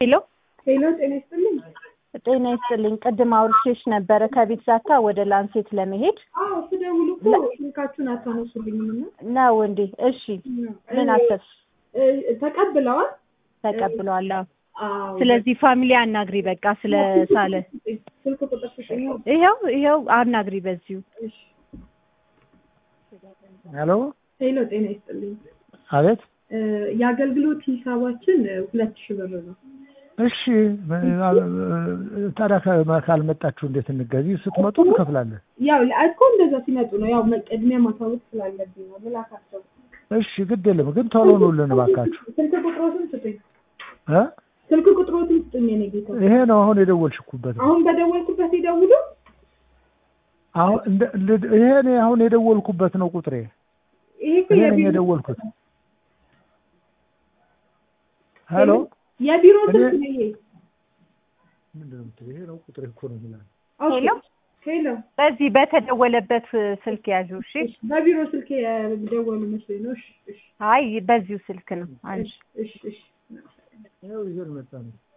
ሄሎ ሄሎ ጤና ይስጥልኝ። ጤና ይስጥልኝ። ቅድም አውርቼሽ ነበረ ከቤት ዛታ ወደ ላንሴት ለመሄድ አዎ ስደውል እኮ ስልካችሁን አታነሱልኝም እና ነው እንዴ? እሺ ምን አሰብሽ? እ፣ ተቀብለዋል። ተቀብለዋል። አዎ። አዎ ስለዚህ ፋሚሊ አናግሪ በቃ ስለ ሳለ ስልክ ቁጥር ስጠኝ። ይኸው ይኸው አናግሪ በዚሁ እሺ። ሄሎ ሄሎ ጤና ይስጥልኝ። አቤት። እ፣ የአገልግሎት ሂሳባችን እ፣ ሁለት ሺህ ብር ነው። እሺ ታዲያ ከ- ካልመጣችሁ እንዴት እንገዚ? ስትመጡ እንከፍላለን። ያው እኮ እንደዛ ሲመጡ ነው ያው መቀድሚያ ማሳወቅ ስላለብኝ ነው ልላካቸው። እሺ ግድ የለም ግን ቶሎ ኑልን እባካችሁ ስልክ ቁጥሮትን ስጡኝ። እ? ስልክ ቁጥሮትን ስጡኝ የኔ ጌታ። ይሄ ነው አሁን የደወልሽኩበት ነው። አሁን በደወልኩበት ይደውሉ። አሁን እንደ- እንደ- ይሄ እኔ አሁን የደወልኩበት ነው ቁጥሬ። ይሄ እኮ ይሄ ነኝ የቢሮ የደወልኩት። ሄሎ የቢሮ እኔ- ስልክ ነው ይሄ። ምንድን ነው የምትለው? ይሄ ነው ቁጥሬ እኮ ነው የሚለው። ኦኬ። ሄሎ ሄሎ በዚህ በተደወለበት ስልክ ያዡ። እሺ እሺ፣ በቢሮ ስልክ የደወሉ መስሎኝ ነው። እሺ፣ እሺ፣ አይ በዚሁ ስልክ ነው አንቺ እሺ፣ እሺ። ይኸው ይዘን መጣ ነው